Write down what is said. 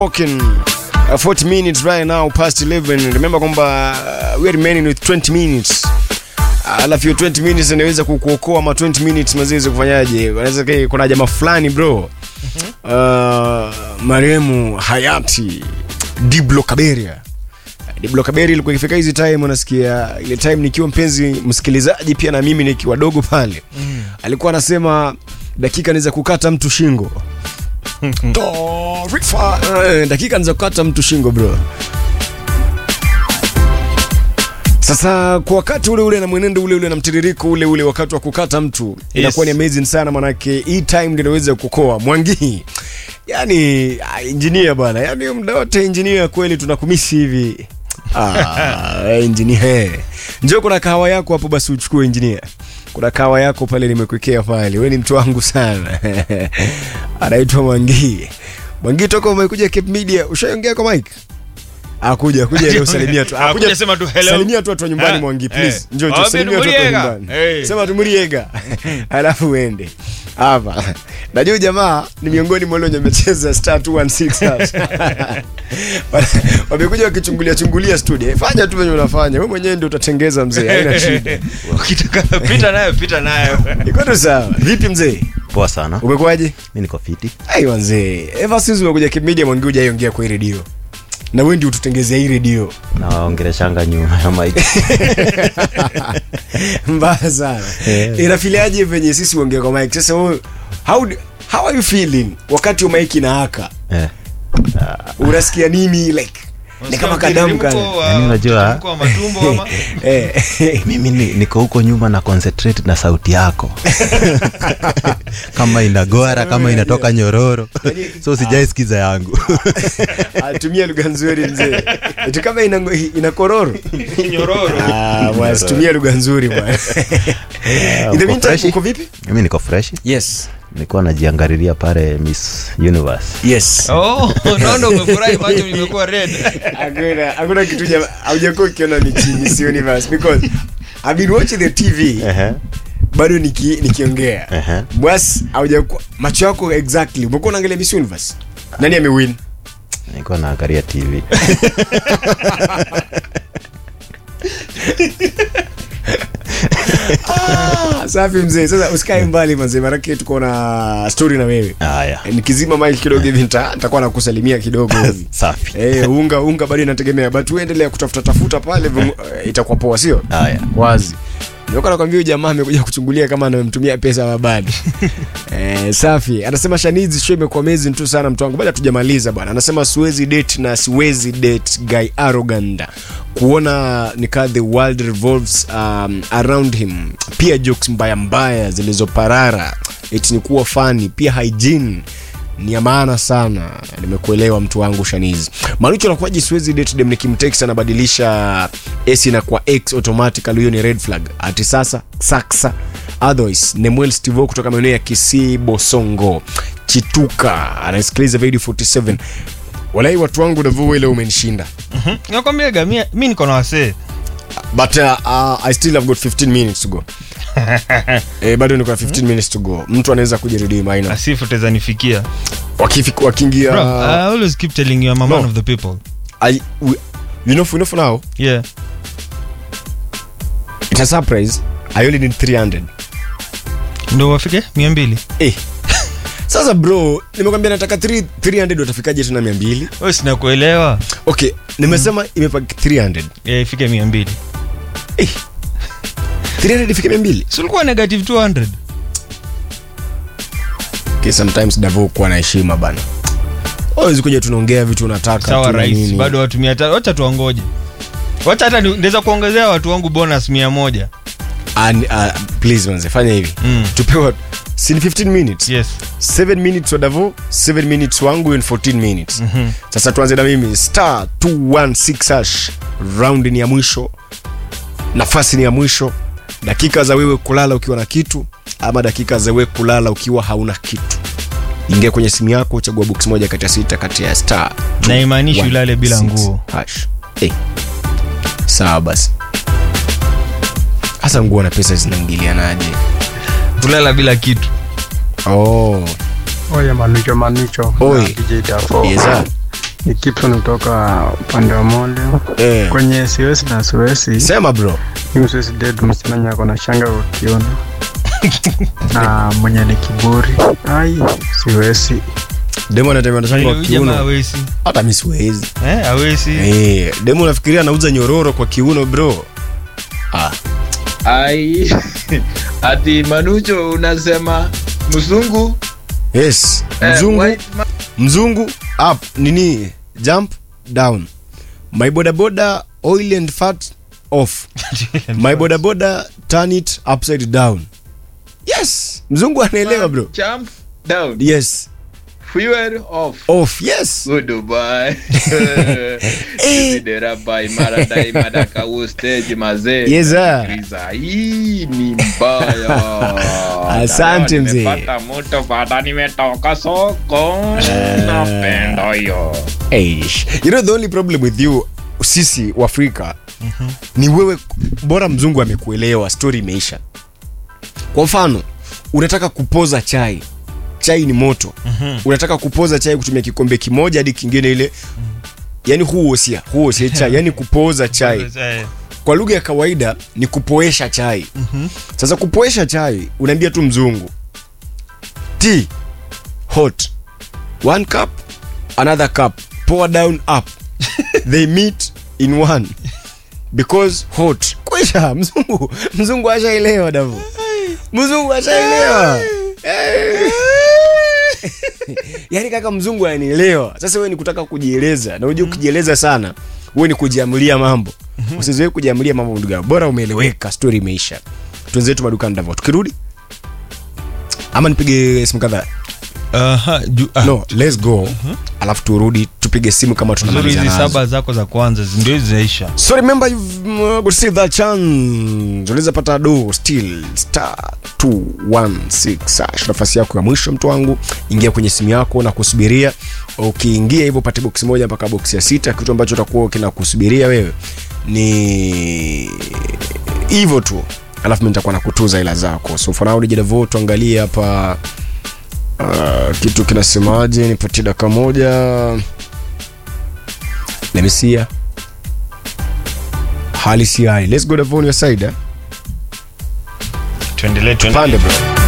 Walking, uh, 40 minutes right now past 11 remember kwamba uh, we are remaining with 20 minutes alafu hiyo 20 minutes inaweza kukuokoa ama 20 minutes maziwezi kufanyaje Wanaweza kai- kuna jamaa fulani bro uh, marehemu hayati diblo kaberia diblo kaberia ilikuwa ikifika hizi time unasikia ile time nikiwa mpenzi msikilizaji pia na mimi nikiwa dogo pale alikuwa anasema dakika niza kukata mtu shingo Taarifa. Eh, dakika niza kukata mtu shingo bro sasa kwa wakati ule ule na mwenendo ule ule na mtiririko ule ule wakati wa kukata mtu inakuwa ni amazing sana manake hii time ndio inaweza kukoa mwangii yani ah, engineer bwana yani muda wote engineer kweli tunakumisi hivi ah, engineer njoo kuna kahawa yako hapo basi uchukue engineer kuna kahawa yako pale nimekuwekea pale we ni mtu wangu sana anaitwa mwangii mwangii toka umekuja cape media ushaongea kwa mike akuja kuja leo salimia tu Akuja Akuja- sema tu hello. salimia tu watu wa nyumbani Ah, mwangi please eh. njoo njoo Waambie salimia tu watu wa Muriega. nyumbani Eh. sema tu muriega alafu uende hapa najua jamaa ni miongoni mwa wale wenye wamecheza star 216 wamekuja wakichungulia chungulia studio fanya tu venye unafanya wewe mwenyewe ndio utatengeza mzee haina shida ukitaka pita nayo pita nayo iko tu sawa vipi mzee poa sana umekuwaje mi niko fiti ai wanzee ever since umekuja kimedia mwangi hujaiongea kwa hii redio na wewe ndio ututengezea hii redio nawaongeleshanga nyuma ya mike mbaya sana Eh. inafiliaje venye sisi uongea kwa mike sasa wewe, how, do- how are you feeling wakati wa mike na haka eh. unasikia nini like ni kama kadamu kana Yaani unajua- mtiririko wa matumbo ama eh, mimi ni, niko huko nyuma na concentrate na sauti yako kama inagora kama inatoka nyororo so sijaisikiza yangu atumia lugha nzuri mzee eti kama ina, ina kororo nyororo Ah, bwana, situmia lugha nzuri bwana in the uko meantime freshi? uko vipi mimi niko fresh yes nilikuwa najiangalilia pale miss universe yes oh naona umefurahi macho limekuwa red hakuna hakuna kitu ja haujakuwa ukiona michini si universe because I've been watching the TV Ehe. bado niki, nikiongea Ehe. bwas haujakuwa macho yako exactly umekuwa unaangalia Miss Universe nani amewin nilikuwa naangalia tv ah, safi mzee sasa usikae mbali mzee marake tuko na story na wewe haya Eh, nikizima mic kidogo hivi nita- nitakuwa nakusalimia kidogo hivi safi Eh, unga unga bado inategemea but uendelea kutafuta tafuta pale vimu- eh, itakuwa poa sio haya wazi nilikuwa nakwambia huyu jamaa amekuja kuchungulia kama anamtumia pesa mabadi eh, safi anasema shanizi show imekuwa amazing tu sana mtu wangu bado hatujamaliza bwana anasema siwezi date na siwezi date guy arrogant kuona nikaa the world revolves um, around him pia jokes mbaya mbaya zilizoparara eti ni kuwa fani pia hygiene ni ya maana sana nimekuelewa mtu wangu shanizi marucho nakuaji siwezi date dem nikimtext anabadilisha s na kwa x automatically hiyo ni red flag ati sasa saksa otherwise nemuel stivo kutoka maeneo ya kisii bosongo chituka anasikiliza video 47 walai watu wangu navua ile umenishinda nakwambiaga mi mi niko na wasee but uh, uh, i still have got 15 minutes to go eh, bado niko na 15 minutes to go mtu anaweza kujiredeem aina asifu tezanifikia Wakifik- wakiingia Bro, I always keep telling you I'm a man No. of the people. I, we, you know, you know for now Yeah. it's a surprise i only need 300 Ndio wafike mia mbili. eh. sasa bro nimekwambia nataka 3 300 watafikaje tena 200 Wewe sina kuelewa. okay nimesema imepaki 300 Yeah, ifike mia mbili. eh. 300 ifike 200 Si ulikuwa negative 200. okay, sometimes davo kuwa na heshima bana awezi kuja tunaongea vitu unataka Sawa tu na rais, nini. bado watu mia tatu. Wacha tuwangoje. Wacha hata ni- naweza kuongezea watu wangu bonus mia moja. And, uh, please manze fanya hivi Mm. tupewa si ni 15 minutes Yes. 7 minutes wa davo 7 minutes wangu in 14 minutes mm-hmm. sasa tuanze na mimi star 216 hash round ni ya mwisho nafasi ni ya mwisho dakika za wewe kulala ukiwa na kitu ama dakika za wewe kulala ukiwa hauna kitu ingia kwenye simu yako chagua box moja kati ya sita kati ya star Na imaanishi 216 ulale bila nguo. hash hey. sawa basi hasa nguo na pesa zinaingilianaje Kulala bila kitu. oh. Oye, Manucho, Manucho. Oi. Na DJ Dafo. Yes, sir. ni Gibson kutoka upande wa Mole eh. kwenye siwezi na siwezi sema bro mimi siwezi date msichana mwenye ako na shanga kwa kiuno na mwenye ni kiburi ai siwezi demo anatembea na shanga Huyu kwa jamaa kiuno hawezi. hata mi siwezi Eh, hawezi. eh. demo unafikiria anauza nyororo kwa kiuno bro ah. ai ati manucho unasema mzungu yes eh, mzungu white man- mzungu up nini jump down my bodaboda oil and fat off my bodaboda turn it upside down yes mzungu anaelewa bro jump down yes fuel off off yes Goodbye. Deraba imara daima dakau stage mazee. Yes, sir. Kriza, Hii ni mbaya. Asante, Leo mzee. nimepata moto baada nimetoka soko. Napenda hiyo. Eish. you know the only problem with you sisi waafrika ni wewe bora mzungu amekuelewa story imeisha kwa mfano unataka kupoza chai chai ni moto unataka kupoza chai kutumia kikombe kimoja hadi kingine ile yani huosia huosia chai yani kupoza chai Eh, kwa lugha ya kawaida ni kupoesha chai sasa kupoesha chai unaambia tu mzungu tea hot one cup another cup pour down up they meet in one because hot kwisha mzungu mzungu ashaelewa davu mzungu ashaelewa Eh. yaani kaka mzungu anielewa sasa wewe ni kutaka kujieleza na unajua ukijieleza sana wewe ni kujiamulia mambo usizoe kujiamulia mambo ndugu yangu. bora umeeleweka story imeisha twenzetu madukani davo tukirudi ama nipige simu kadhaa aha, ju- ah, no let's go alafu turudi tupige simu kama uzuri tunamaliza hizi nazo saba zako za kwanza zi- ndio zinaisha so remember you've uh, got still that chance unaweza pata do still star 216 hash nafasi yako ya mwisho mtu wangu ingia kwenye simu yako na kusubiria ukiingia hivyo pate boksi moja mpaka boksi ya sita kitu ambacho utakuwa kinakusubiria wewe ni hivyo tu alafu mi nitakuwa nakutuza hela zako so for now nijidavo tuangalie hapa uh, kitu kinasemaje nipatie dakika moja lemisia hali si hali let's go Davon your side eh? tuendelee tuendelee. pande bro